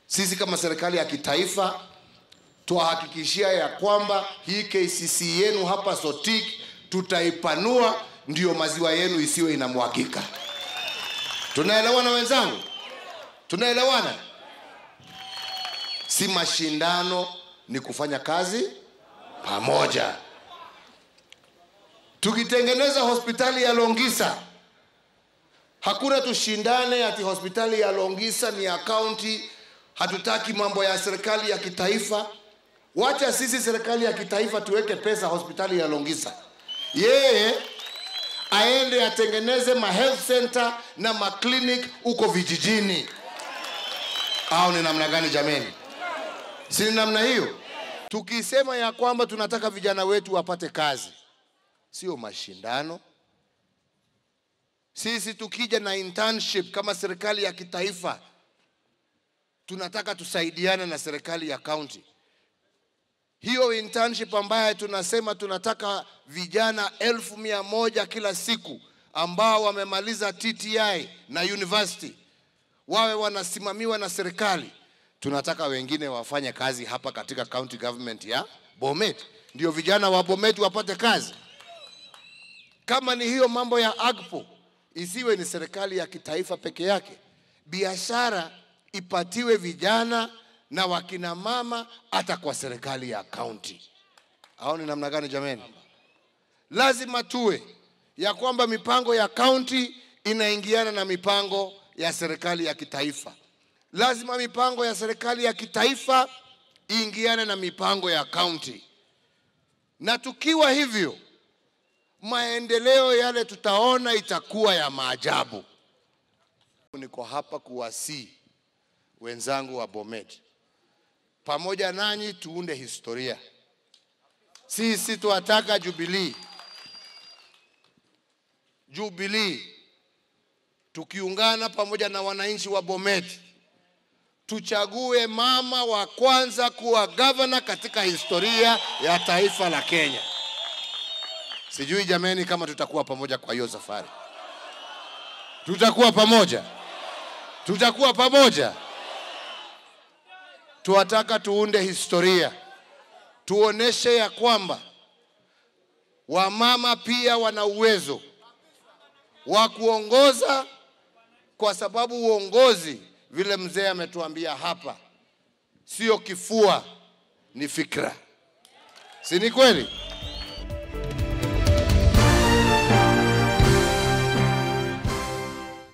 Sisi kama serikali ya kitaifa twahakikishia ya kwamba hii KCC yenu hapa Sotik tutaipanua, ndiyo maziwa yenu isiwe inamwagika. Tunaelewana wenzangu? Tunaelewana? Si mashindano, ni kufanya kazi pamoja. Tukitengeneza hospitali ya Longisa, hakuna tushindane ati hospitali ya Longisa ni ya kaunti. Hatutaki mambo ya serikali ya kitaifa. Wacha sisi serikali ya kitaifa tuweke pesa hospitali ya Longisa, yeye aende atengeneze ma health center na ma clinic huko vijijini. Au ni namna gani jameni? Si ni namna hiyo? Tukisema ya kwamba tunataka vijana wetu wapate kazi, sio mashindano. Sisi tukija na internship kama serikali ya kitaifa, tunataka tusaidiane na serikali ya county. Hiyo internship ambayo tunasema tunataka vijana elfu mia moja kila siku ambao wamemaliza TTI na university wawe wanasimamiwa na serikali. Tunataka wengine wafanye kazi hapa katika county government ya Bomet, ndio vijana wa Bomet wapate kazi. Kama ni hiyo mambo ya AGPO, isiwe ni serikali ya kitaifa peke yake, biashara ipatiwe vijana na wakina mama hata kwa serikali ya kaunti. Au ni namna gani jameni? Lazima tuwe ya kwamba mipango ya kaunti inaingiana na mipango ya serikali ya kitaifa. Lazima mipango ya serikali ya kitaifa iingiane na mipango ya kaunti, na tukiwa hivyo, maendeleo yale tutaona itakuwa ya maajabu. Niko hapa kuwasii wenzangu wa Bomet, pamoja nanyi tuunde historia. Sisi tuwataka Jubilee, Jubilee tukiungana pamoja na wananchi wa Bomet, tuchague mama wa kwanza kuwa gavana katika historia ya taifa la Kenya. Sijui jameni kama tutakuwa pamoja kwa hiyo safari. Tutakuwa pamoja, tutakuwa pamoja. Tuwataka tuunde historia, tuoneshe ya kwamba wamama pia wana uwezo wa kuongoza, kwa sababu uongozi, vile mzee ametuambia hapa, sio kifua, ni fikra. Si ni kweli?